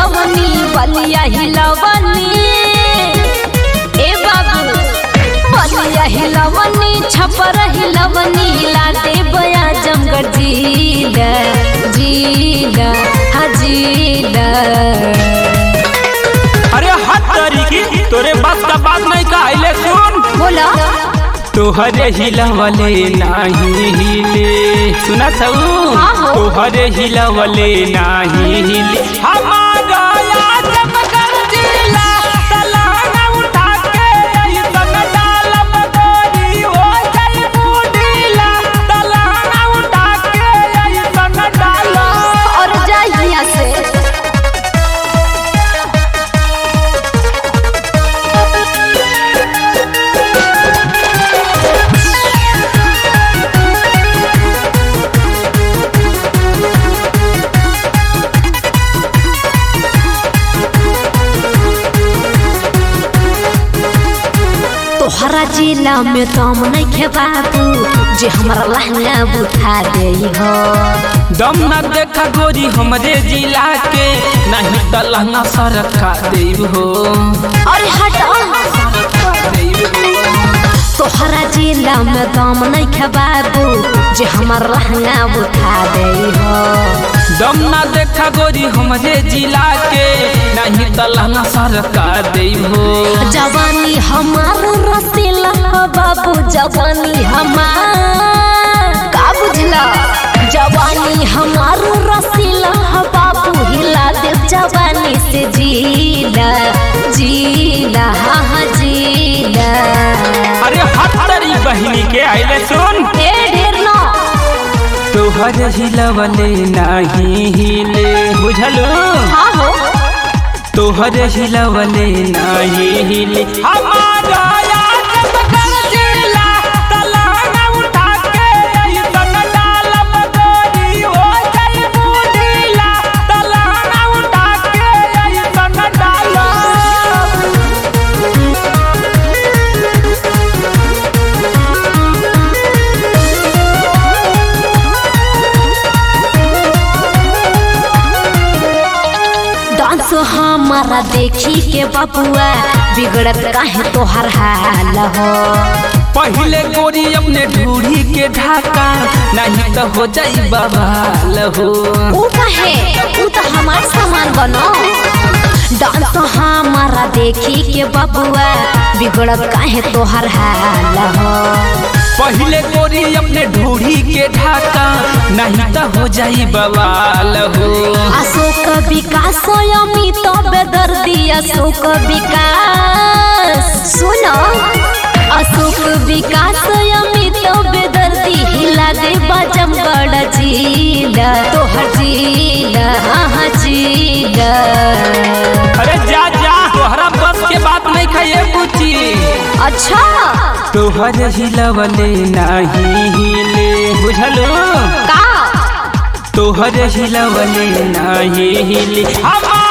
हिलवनी बलिया हिलवनी ए बाबू बलिया हिलवनी छपर हिलवनी लाते बया जमगढ़ जीला जीला हाँ जीला अरे हट तरीकी तोरे बस का बात नहीं कहले सुन बोला तोहरे हिलवले नाही हिले सुना छऊ हाँ हो। तोहरे हिलवले नाही हिले हमारा आजमगढ़ जिला तलाना उठा के ऐसन डालब गोरी हो जाई बुढ़ीला तलाना उठा के ऐसन डालब और जा यहाँ से तोहरा जिला में दम नहीं खे बाबू जे हमारा लहंगा बुझा दे हो दम न देखा गोरी हमरे जिला के नहीं त लहंगा सरका देव हो अरे हट तोहरा जिला में दम नहीं खे बाबू जे हमारा लहंगा बुझा दे हो दम न देखा गोरी हमरे जिला के नहीं त लहंगा सरका देव हो जवानी हमार रसीला ह बाबू जवानी हमार का बुझला जवानी हमार रसीला ह बाबू हिला दे जवानी से जीला जीला हाँ हाँ जीला अरे हत्तरी बहिनी के आइले सुन ए ढेर ना तोहर हिलवले नहीं हिले बुझलू हाँ हो तोहर हिलवले नहीं हिले हमारा आजमगढ़ जिला तलाना उठा के ऐसन डालब गोरी हो जाई बुढ़ीला तलाना उठा के ऐसन डालब डांस हमारा देखी के बबुआ बिगड़त काहे तोहर हाल हो पहले गोरी अपने ढूढ़ी के ढाका नहीं तो हो जाई बवाल हो ऊ कहे ऊ तो हमार सामान बनो डांस हमारा देखी के बबुआ बिगड़त काहे तोहर हाल हो पहले गोरी अपने ढूढ़ी के ढाका नहीं तो हो जाई बवाल हो अशोक विकास अमित बेदर्दी अशोक विकास सुनो अशोक विकास अमित बेदर्दी हिला दे बजम बड़ जीला तोहर जीला हाँ जीला अरे जा जा तोहरा बस के बात नहीं खाइए पूछी अच्छा तोहर हिलवले नहीं हिले बुझलू का तोहर हिलवले नहीं हिले हमार